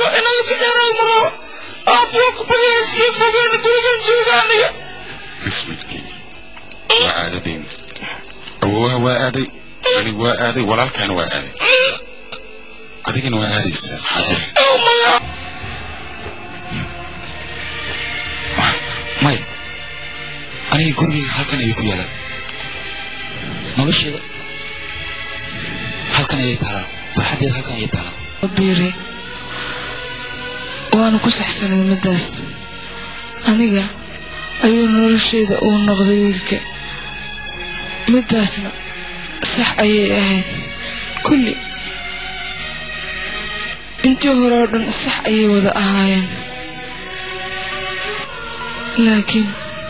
jooga inaan laka dheeraad maro aabbiyo ku badaya iskii fogeyna gurigan jooga aniga iswiilkii waa caadadeen awowaha waa aaday aniga waa aaday walaalkaana waa aaday adigana waa aadaysaa xaaja maya aniga gurigayga halkan ayay ku yaalaan nolosheeda halkan ayay taalaa farxaddeeda halkan ayay taalaa biire waanu ku saxsanay middaas aniga ayuu nolosheeda uu noqday wiilka middaasna sax ayay ahayd kulli intii hore oo dhan sax ayay wada ahaayeen laakiin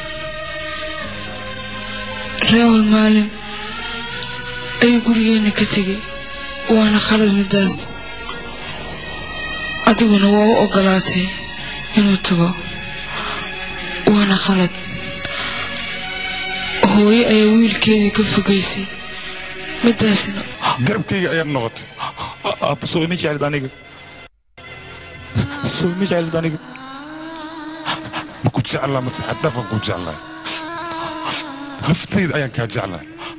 raawal maalin ayuu gurigeenna ka tegay waana khalad middaas adiguna waa u ogolaatay inuu tago waana khalad hooyo ayaa wiilkeedii ka fogaysay middaasna garabkayga ayaad noqotay aabba soo ima jeclid aniga soo ima jeclid aniga ma ku jeclaa mase xaddhaafan ku jeclaa naftayda ayaan kaa jeclaa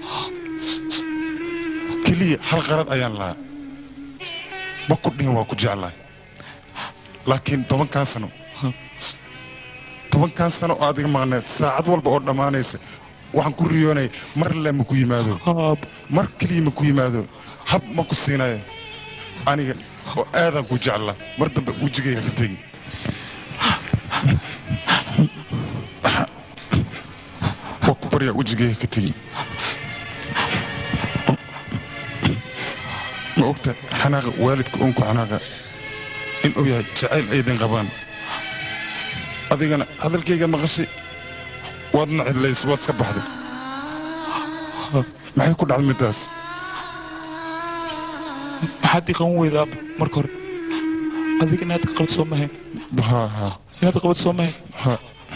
keliya hal qarad ayaan lahaa ma ku dhihin waa ku jeclaa laakiin tobankan sano tobankan sano oo adiga maqneed saacad walba oo dhammaanaysa waxaan ku riyoonaya mar le ma ku yimaado mar keliya ma ku yimaado hab ma ku siinayo aniga oo aadaan ku jeclaa mar dambe wejigayga ka tegi waa ku baryaa wejigayga ka tegi ma ogta xanaaqa waalidka uunku xanaaqa in uu yahay jacayl aydan qabaan adigana hadalkayga maqashay waadna cidlays waad iska baxday maxay ku dhacday middaas maxaad ii qaban weyda aabba marka hore adiga inaad ka qabad soo mahayn ha ha inaad qabad soo mahayn ha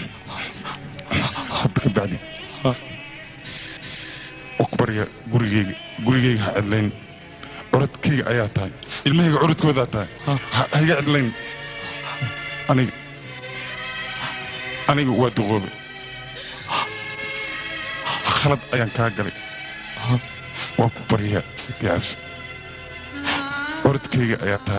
hadda ka bacdi Ha. waa ku baryaa gurigayga gurigayga ha cidlayn curadkayga ayaa tahay ilmahayga curadkoodaa tahay Ha. ha ha iga cidlayn aniga aniga waa duqoobe khalad ayaan kaa galay waa ku baryaa si kaafi curadkayga ayaa tahay